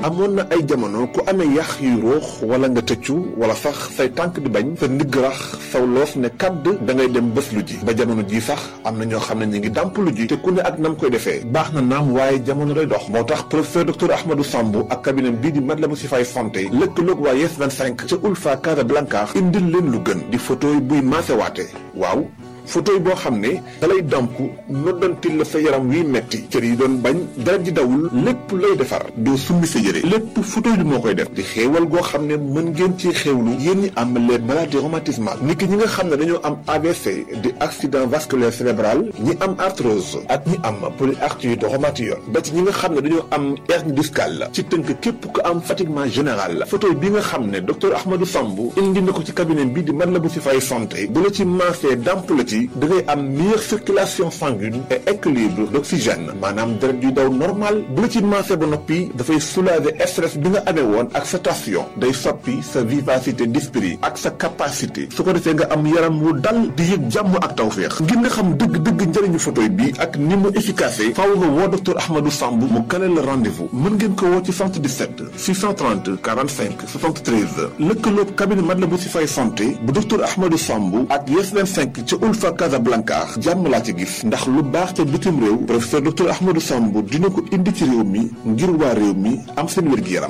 amoon na ay jamono ku amee yax yu ruux wala nga tëccu wala sax say tànk di bañ sa ndigg rax saw loos ne kàdd da ngay dem bés lu ji ba jamono ji sax am na ñoo xam ne ñu ngi dàmp lu ji te ku ne ak nam koy defee baax na naam waaye jamono day dox moo tax professeur docteur Ahmadou Samb ak cabinet bii di Matlaboul Chifaay santé lëkkaloog waa Yes 25 ca Ulfa Casablanca indil leen lu gën di photo yi buy maasewaate waaw photo yi boo xam ne dalay damp noddantil la sa yaram wiy metti cër yi doon bañ dara ji dawul lépp lay defar doo summi sa yére lépp photo yi moo koy def di xéewal goo xam ne mën ngeen ci xéewlu yéen ñi am les maladies rhumatismales ni ki ñi nga xam ne dañoo am AVC di accident vasculaire cérébral ñi am arthrose ak ñi am polyarthrite rhumatoïde ba ci ñi nga xam ne dañoo am hernie discale ci tënk képp ko am fatiguement général photo yi bi nga xam ne docteur Ahmadou Samb indi na ko ci cabinet bi di Matlaboul Chifaay santé bu la ci maasee damp la ci da ngay am meilleure circulation sanguine et équilibre d'oxygène maanaam deret yu daw normal bu la ci maasee ba noppi dafay soulager stress bi nga amee woon ak sa tension day soppi sa vivacité d'esprit ak sa capacité su ko defee nga am yaram wu dal di yëg jàmm ak tawféex ngir nga xam dëgg-dëgg njëriñu photoy bi ak ni mu efficace faaw nga woo docteur Ahmadou Samb mu kale la rendez-vous mën ngeen ko woo ci 77 630 45 73 lëkkaloog cabinet Matlaboul Chifaay santé bu docteur Ahmadou Samb ak Yes 25 ca Ulfa Casablanca jàmm laa ci gis ndax lu baax ca bitim réew professeur docteur Ahmadou Samb dina ko indi ci réew mi ngir waa réew mi am seen wér-gi-yaram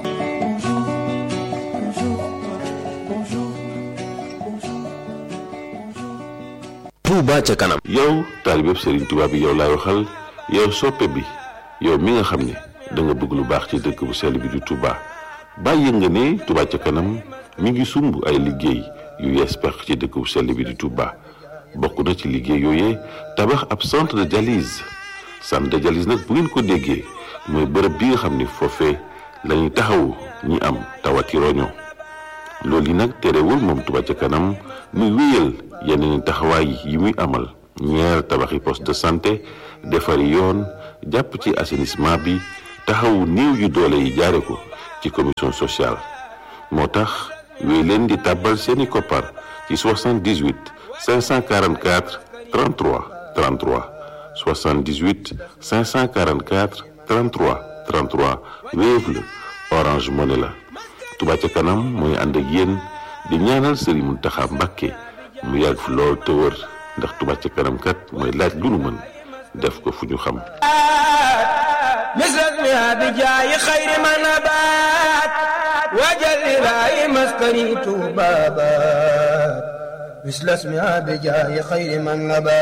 Touba ca kanam yow taalibeb Serigne Touba bi yow laay waxal yow soppe bi yow mi nga xam ne da nga bëgg lu baax ci dëkk bu sell bi di Touba bàyyi nga ne Touba ca kanam mi ngi sumb ay liggéey yu yees pex ci dëkk bu sell bi di Touba bokk na ci liggéey yooyee tabax ab centre de dialyse centre de dialyse nag bu ngeen ko déggee mooy bërëb bi nga xam ni foofee la ñuy taxawu ñi am tawati roño loolu yi nag terewul moom Touba ca kanam muy wéyal yeneen taxawaay yi muy amal ñeer tabaxi poste de santé defari yoon jàpp ci assainissement bi taxawu néew yu doole yi jaare ko ci commission sociale moo tax wéy leen di tàbbal seeni koppar ci 78 544 33 33 78 544 33 33 Wave la Orange Money la Touba ca kanam mooy ànd ak yéen di ñaanal Serigne Mountakha Mbacké mu yàgg fi lool te wër ndax Touba ca kanam kat mooy laaj lu nu mën def ko fu ñu xam misras mi bi jaayi xayri ma nabaat wajal ilaahi maskani tuubaabaat misras mi bi jaayi xayri ma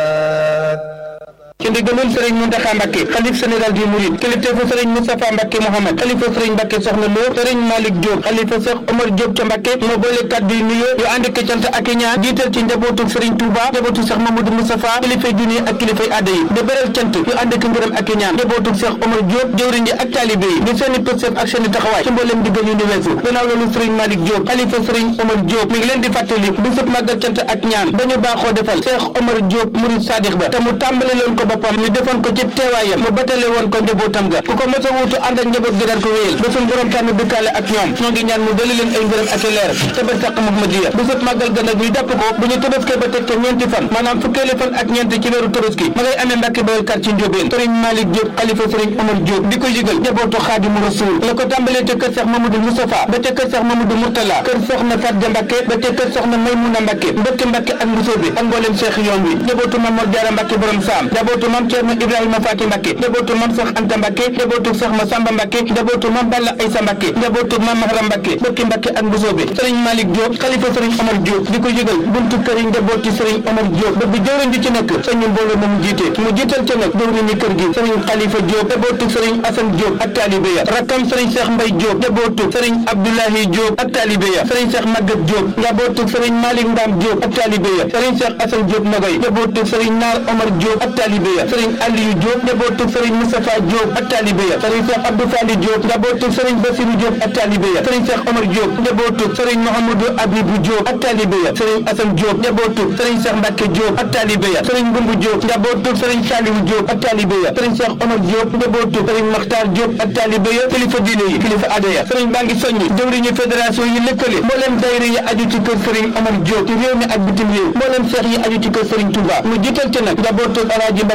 nabaat ci ndigalul sëriñ Mountakha Mbacké xalif général du Mouride kilifteefu sëriñ Moustapha Mbacké Mohamed xalifa sëriñ Mbacké Soxna Lo sëriñ Malick Diop xalifa Cheikh Omar Diop ca Mbacké moo boole kàddu yu nuyoo yu ànd ak cant ak i ñaan jiital ci njabootu sëriñ Touba njabootu Cheikh Mamadou Moustapha kilifay diine ak kilifay aada yi di beral cant yu ànd ak ngërëm ak i ñaan njabootu Cheikh Omar Diop jëwriñ ji ak taalibe yi di seeni pësëf ak seeni taxawaay ci mbooleem diggal yu ni weesu gannaaw loolu sëriñ Malick Diop xalifa sëriñ Omar Diop mi ngi leen di fàttali bisub màggal cant ak ñaan dañu baaxoo defal Cheikh Omar Diop Mouride Sadiq ba te mu tàmbali leen ko boppam ñu defoon ko ci teewaayam mu batale woon ko njabootam ga ku ko mos a wuutu ànd ak njaboot gi daan ko wéyal ba suñ borom tànn dëkkaale ak ñoom ñoo ngi ñaan mu dali leen ay ngërëm ak i leer ca bar sàq Muhammadiya bisub màggal ga nag ñu jàpp ko bu ñu tabaskee ba teg ca ñeenti fan maanaam fukkeeli fan ak ñeenti ci weeru tabaski ma ngay amee Mbàkke Bawol kar ci Njóobeen sëriñ Malick Diop xalifa sëriñ Omar Diop di ko yëgal njabootu Xaadimu Rasuul la ko tàmbalee ca kër Seex Mamadou Moustapha ba ca kër Seex Mamadou Mourtala kër soxna Fatja Mbàkke ba ca kër soxna Maymuna Mbàkke mbokki Mbàkke ak Mbusoobe ak mboolem Seex yoon wi njabootu Mam Mor Jaara Mbàkke borom saam njabootu Mam Ceerno Ibrahima Faati Mbàkke njabootu mam Seex Anta Mbàkke njabootu Seex Masamba Mbàkke njabootu mam Balla Aysa Mbàkke njabootu mam Mahram Mbàkke bokki Mbàkke ak Mbusoobe sëriñ Malick Diop xalifa sëriñ Omar Diop di ko yëgal buntu kër yi njabooti sëriñ Omar Diop ba bi jëwriñ ji ci nekk sëriñ mbooloo moom jiite mu jiital ca nag jëwriñ ñi kër gi sëriñ Xalifa Diop njabootu sëriñ Asan Diop ak taalibe ya rakkam sëriñ Seex Mbay Diop njabootu sëriñ Abdoulahi Diop ak taalibe ya sëriñ Seex Magat Diop njabootu sëriñ Malick Ndam Diop ak taalibe ya sëriñ Seex Asan Diop Nogay njabootu sëriñ Naar Omar Diop ak taalibe ya sëriñ Aliou Diop njabootu sëriñ Moustapha Diop ak taalibe ya sëriñ Cheikh Abdou Fali Diop njabootu sëriñ Bassirou Diop ak taalibe ya sëriñ Cheikh Omar Diop njabootu sëriñ Mouhamadou Abibou Diop ak taalibe ya sëriñ Assane Diop njabootu sëriñ Cheikh Mbacke Diop ak taalibe ya sëriñ Goumbu Diop njabootu sëriñ Saliou Diop ak taalibe ya sëriñ Cheikh Omar Diop njabootu sëriñ Makhtar Diop ak taalibe ya kilifa diine yi kilifa aada ya sëriñ baa ngi soññi jëwriñu fédération yi lëkkale mbooleem dayre yi aju ci kër sëriñ Omar Diop ci réew mi ak bitim réew mbooleem seex yi aju ci kër sëriñ Touba mu jiital ci nag njabootu Alaaji Mbacke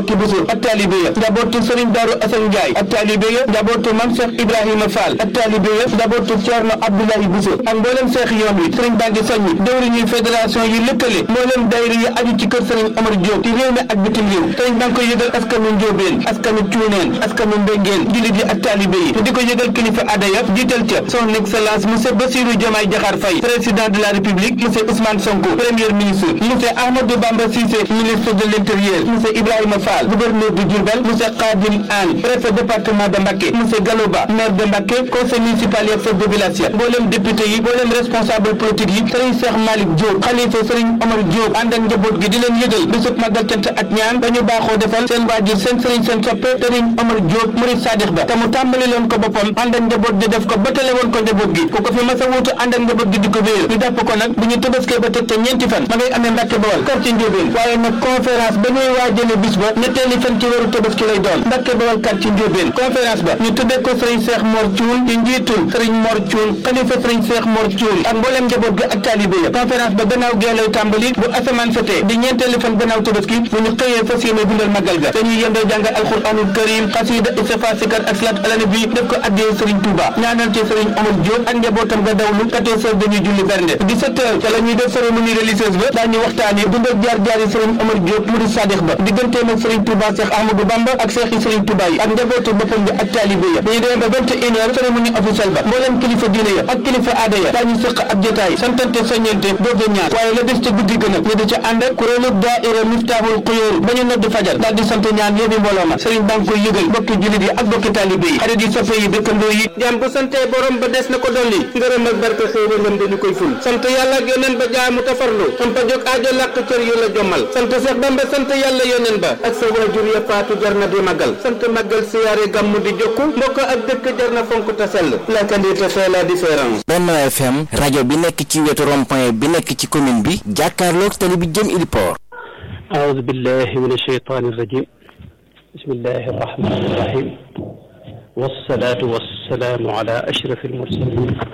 Mbacke Bousso ak taalibe ya njabootu Serigne Darou Assane Ndiaye ak taalibe ya njabootu Mame Cheikh Ibrahima Fall ak taalibe ya njabootu Thierno Abdoulaye Bousso ak mboolem seex yoon wi Serigne baa ngi soññi dëwriñu fédération yi lëkkale mboolem daayira yi aju ci kër Serigne Omar Diop ci réew mi ak bitim réew Serigne baa ngi koy yëgal askanu Njóobeen askanu Cuuneen askanu Mbéngeen jullit yi ak taalibe yi te di ko yëgal kilifa aada ya jiital ca son excellence monsieur Bassirou Diomaye Diakhar Faye président de la République monsieur Ousmane Sonko premier ministre monsieur Ahmadou Bamba Cissé ministre de l'Intérieur monsieur Ibrahima Fall gouverneur de Diourbel monsieur Khadim Anne préfet département de Mbacké monsieur Galoba maire de Mbacké conseil municipal yi ak chef de village ya mboolem député yi mboolem responsable politique yi Serigne Cheikh Malick Diop xalifa Serigne Omar Diop ànd ak njaboot gi di leen yëgal bisub màggal cant ak ñaan dañu baaxoo defal seen waajur seen Serigne seen soppe Serigne Omar Diop murid Sadikh ba te mu tàmbali leen ko boppam ànd ak njaboot gi def ko bëtale woon ko njaboot gi ku ko fi mas a wuutu ànd ak njaboot gi di ko wéyal ñu jàpp ko nag bu ñu tëbaskee ba teg te ñeenti fan ma ngay amee Mbàkke Bawal quartier Ndiobène waaye nag conférence ba ñuy waajale bis ba ñetteeli fan ci weeru tëbaski lay doon Mbàkke Bawal quartier Ndiobène conférence ba ñu tuddee ko Serigne Cheikh Mor Thioune ci njiitul Serigne Mor Thioune xalifa Serigne Cheikh Mor Thioune ak mbooleem njaboot gi ak taalibe ya conférence ba gannaaw gee lay tàmbali bu asamaan setee di ñeenteeli fan gannaaw tëbaski bu ñu xëyee fas yéene dundal magal ga dañuy yendoo jàng alxuraanul karim xasida istighfar sikar ak salaat ala nabi def ko addee Serigne Touba ñaanal ci Serigne Omar Diop ak njabootam ga dawlu 14 heures dañuy julli bernde 17 heures ca la ñuy def cérémonie religieuse ba daañu waxtaane dund ak jaar jaari Serigne Omar Diop murid Sadikh ba digganteem ak Serigne Touba Cheikh Ahmadou Bamba ak Cheikh yi Serigne Touba yi ak njabootu boppam bi ak taalibe ya dañuy demee ba 21 heures cérémonie officielle ba mbooleem kilifa diine ya ak kilifa aada ya daañu sëq ab jotaay santante soññente dooge ñaar waaye la des ca guddi gën a ñu di ca ànd ak kuréelu daaira Miftahul Xuyóor ba ñu nodd fajar daal di sant ñaan yóbbi mbooloo ma Serigne baa ngi koy yëgal bokki jullit yi ak bokki taalibe yi xarit yi soppe yi dëkkandoo yi jaam bu sante borom ba des na ko dolli ngërëm ak barke xéewalam dañu koy ful sant yàlla ak yoneen ba jaamu tafarlu xam pa jóg aajo làq cër yu la jommal sant Seex Bamba sant yàlla yoneen ba ak sa waajur ya faatu jar na di magal sant magal siyaare gàmmu di jokku mbokk ak dëkk jar na fonk ta sell la qualité fait la différence Benno FM rajo bi nekk ci wetu rond-point bi nekk ci commune bi jàkkaarloog tali bi jëm Iliport أعوذ بالله من الشيطان الرجيم بسم الله الرحمن الرحيم والصلاة والسلام على أشرف المرسلين